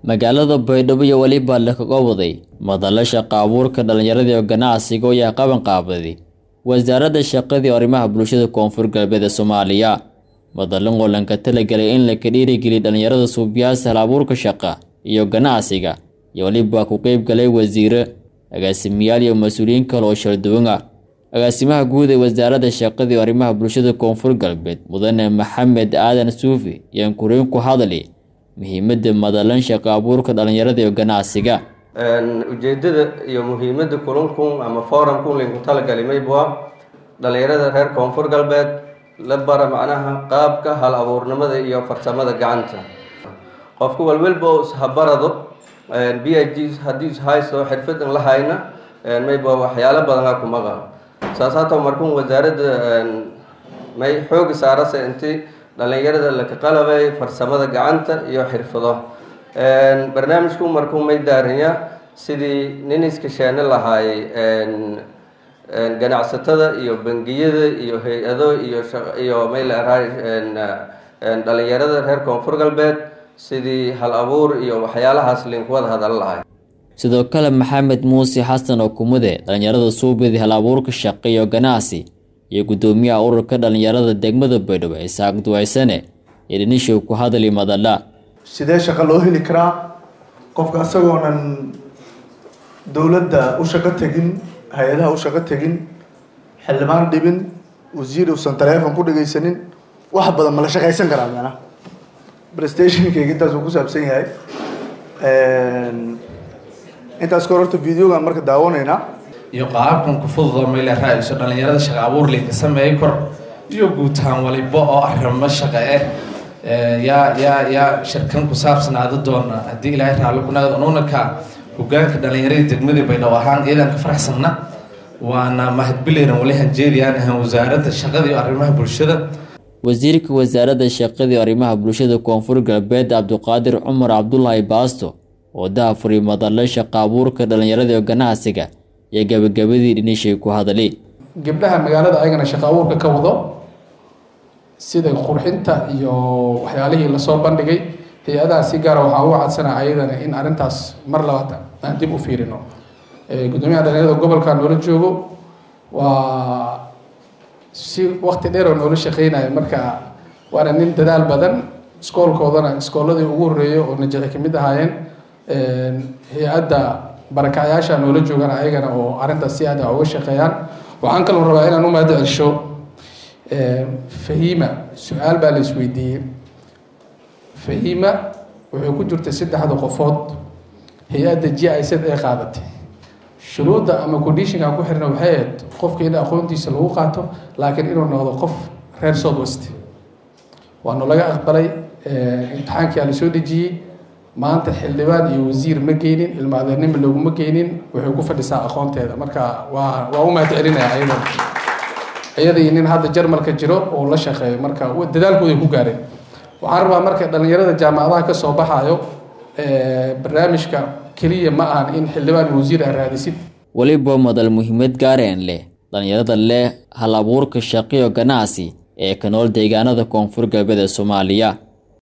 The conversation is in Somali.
magaalada baydhabo iyo weliba lakaga waday madalo shaqa abuurka dhallinyarada iyo ganacsiga oo yahay qaban qaabaday wasaaradda shaqadii arrimaha bulshada koonfur galbeed ee soomaaliya madallan oo lanka talagelay in laka dhiirigeliya dhallinyarada suubiyaasa hal abuurka shaqa iyo ganacsiga iyo weliba ku qeyb galay wasiire agaasimayaal iyo mas-uuliyiin kale oo shalduwan ah agaasimaha guud ee wasaaradda shaqadii arrimaha bulshada koonfur galbeed mudane maxamed aadan suufi ayaan kuriin ku hadli muhiimadda madalan shaqa abuurka dhallinyarada iyo ganacsiga ujeedada iyo muhiimadda kulankun ama foramkun laynku talagalay maybua dhallinyarada reer koonfur galbeed la bara macnaha qaabka hal abuurnimada iyo farsamada gacanta qofka walwalba ishabarado b i g haddii ishaysto xirfadan la hayna maybua waxyaalo badanaa ku maqan saas hata markun wasaaradda may xooga saarase intii dhallinyarada laka qalabay farsamada gacanta iyo xirfado barnaamijku markuu may daaranya sidii nin iskashaani lahaayay ganacsatada iyo bangiyada iyo hay-ado iyo may leerahay dhallinyarada reer koonfur galbeed sidii hal abuur iyo waxyaalahaas linkuwada hadala lahay sidoo kale maxamed muuse xasan oo kumude dhallinyarada suubidi hal abuurka shaqo iyo ganacsi iyo guddoomiyaha ururka dhallinyarada degmada baydhabo isaaq duwaysane ee dhinishow ku hadli madala sidee shaqo loo heli karaa qofka isagoonan dowladda u shaqo tegin hay-adaha u shaqo tegin xildhibaan dhibin wasiir uusan taleefon ku dhegaysanin wax badan ma la shaqaysan karaa macnaha prestationkayga intaas uu ku saabsan yahay intaas kahor horta videogan marka daawanaynaa iyo qaabkan ku fududoo meyle ra-iso dhallinyarada shaqa abuur linka sameey kor iyo guutaan waliba oo arrimo shaqa eh yaa yaa yaa shirkan ku saabsanaada doona haddii ilaahay raali kunagad ununaka hogaanka dhallinyaradii degmadii baydhabo ahaan iyadan ka faraxsanna waana mahadbilayran wali hanjeediyaan ahaan wasaaradda shaqada iyo arrimaha bulshada wasiirka wasaaradda shaqadii arrimaha bulshada koonfur galbeed cabdiqaadir cumar cabdulaahi baasto oo daafuri madale shaqa abuurka dhallinyarada iyo ganacsiga iyo gabagabadii dhinishay ku hadali gabdhaha magaalada ayagana shaqa abuurka ka wado sida qurxinta iyo waxyaalihii lasoo bandhigay hay-adaha si gaara waxaa uga cadsanaa ayadana in arrintaas mar labaad aan dib u fiirino guddoomiyaha dhalinyarada gobolka noola joogo waa si wakti dheer oo noola shaqeynaya marka waana nin dadaal badan iskoolkoodana iskooladii ugu horreeyay oo najaci kamid ahaayeen hay-adda barakacyaasha noola joogana ayagana oo arrintaas si aad a uga shaqeeyaan waxaan kaloo rabaa inaan u mahad celsho fahima su-aal baa la isweydiiyey fahima wuxuu ku jirtay saddexda qofood hay-adda g i z ee qaadatay shuruudda ama conditionka ku xirna waxay ahayd qofka in aqoontiisa lagu qaato laakiin inuu noqdo qof reer south west waanu laga aqbalay imtixaankia la soo dejiyey maanta xildhibaan iyo wasiir ma geynin ilmaadeernima loguma geynin waxay ku fadhisaa aqoonteeda marka waa waa u mahad celinaya ayada iyada iyo nin hadda jarmalka jiro oo la shaqeeyo marka dadaalkooday ku gaareen waxaan rabaa marka dhallinyarada jaamacadaha ka soo baxayo barnaamijka keliya ma ahan in xildhibaan iyo wasiir aad raadisid weliba madal muhiimad gaareen leh dhallinyarada leh hal abuurka shaqiyo ganacsi ee ka nool deegaanada koonfur galbeed ee soomaaliya